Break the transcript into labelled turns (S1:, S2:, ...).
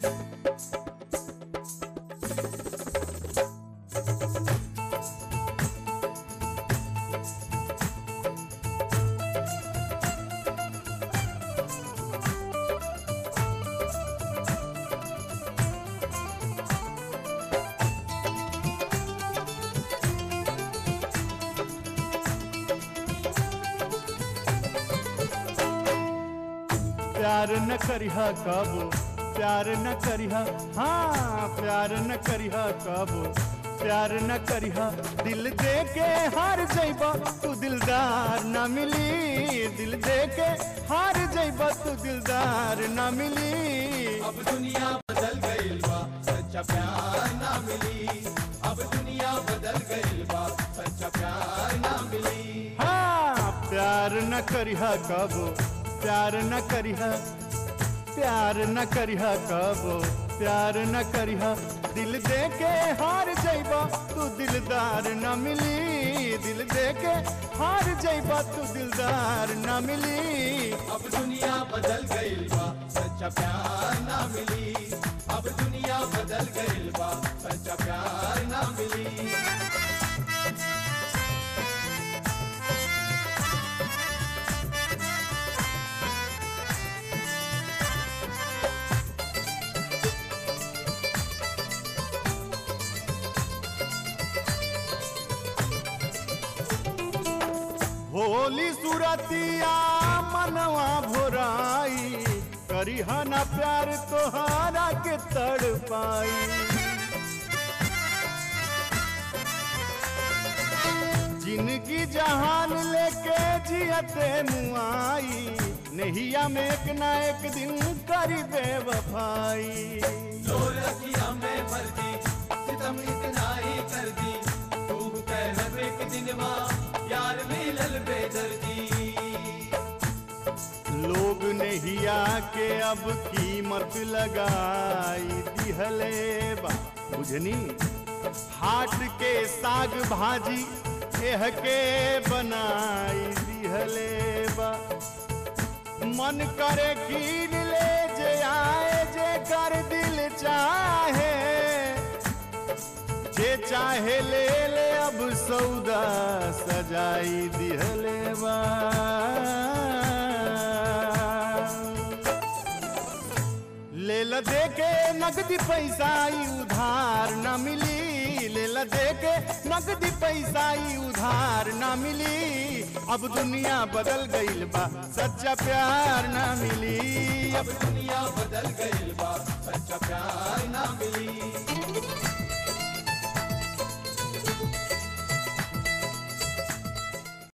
S1: प्यार न करिहा कबो प्यार न करिहा हाँ प्यार न करिहा कबो प्यार न करिहा दिल दे के हार जइबा तू दिलदार न मिली दिल दे के हार जइबा तू दिलदार न मिली
S2: अब दुनिया बदल गईल बा सच्चा प्यार ना मिली अब दुनिया बदल गईल बा सच्चा प्यार ना मिली
S1: हाँ प्यार न करिहा कबो प्यार न करिहा प्यार न करिहा कबो प्यार न करिहा दिल दे के हार जइबा तू दिलदार न मिली दिल दे के हार जइबा तू दिलदार न मिली
S2: अब दुनिया बदल गईल बा सच्चा प्यार ना मिली अब दुनिया बदल गईल बा सच्चा प्यार ना मिली
S1: होली सुरतिया मनवा भोराई करिहा ना प्यार तोहारा के तड़ पाई जिनकी जहान लेके जियते मुआई नहिया में एक ना एक दिन करी बेवफाई
S2: लोरकिया में भर दी सितम इतना ही कर दी तू कह एक दिन माँ यार मिलल बेदर्दी
S1: लोग नहिया के अब कीमत लगाई दिहले बा बुझनी हाट के साग भाजी एह के बनाई दिहले बा मन करे कीन ले जे आए जे कर दिल चाहे जे चाहे ले ले अब सौदा सजाई दिहले बा ले ल दे के नगदी पैसा ई उधार न मिली ले ल दे के नगदी पैसा ई उधार न मिली अब दुनिया बदल गईल बा सच्चा प्यार न मिली
S2: अब दुनिया बदल गईल बा